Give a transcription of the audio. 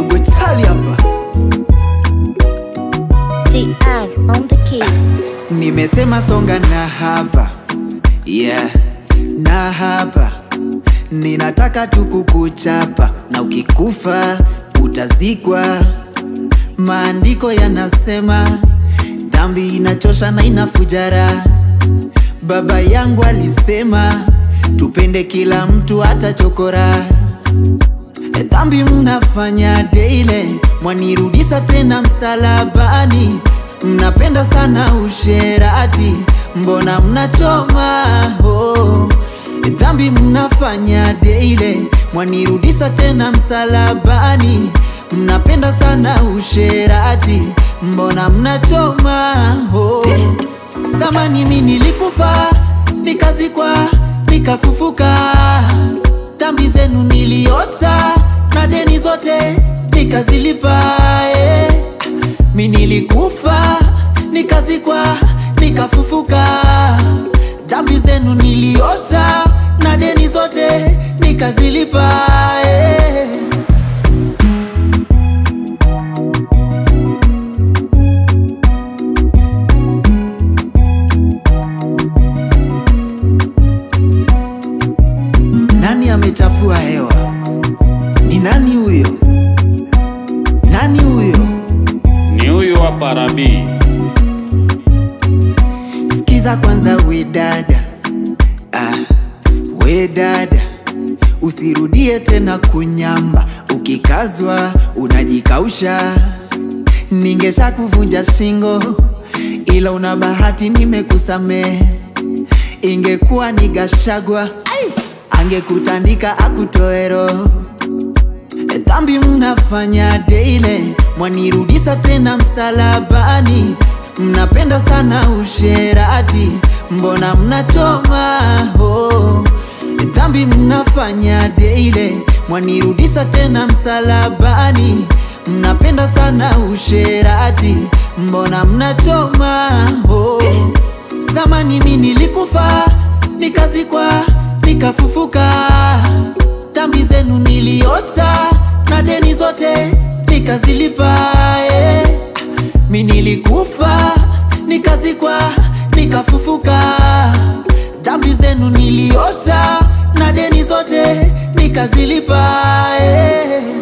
dogo chali hapa DR on the keys. nimesema songa na hapa yeah na hapa ninataka tu kukuchapa na ukikufa utazikwa maandiko yanasema dhambi inachosha na inafujara baba yangu alisema tupende kila mtu hata chokora E, dhambi mnafanya daily, mwanirudisha tena msalabani. Mnapenda sana usherati, mbona mnachoma oh. E, dhambi mnafanya daily, mwanirudisha tena msalabani. Mnapenda sana usherati, mbona mnachoma oh. Zamani mi nilikufa, nikazikwa, nikafufuka dhambi zenu niliosha na deni zote nikazilipa eh. mi nilikufa nikazikwa nikafufuka dhambi zenu niliosha na deni zote nikazilipa eh. Nani amechafua hewa? Ni nani huyo? Nani huyo? ni huyu hapa Rabii. Sikiza kwanza we dada, ah, we dada, usirudie tena kunyamba, ukikazwa unajikausha. Ningesha kuvunja shingo, ila una bahati nimekusamehe. Ingekuwa ni Gashagwa, ai, angekutandika akutoe roho. E, dhambi mnafanya daily, mwanirudisha tena msalabani. Mnapenda sana usherati, mbona mnachoma oh. E, dhambi mnafanya daily, mwanirudisha tena msalabani. Mnapenda sana usherati, mbona mnachoma oh. Zamani mi nilikufa, nikazikwa, nikafufuka dhambi zenu niliosha na deni zote nikazilipa eh. mi nilikufa nikazikwa nikafufuka dhambi zenu niliosha na deni zote nikazilipa eh.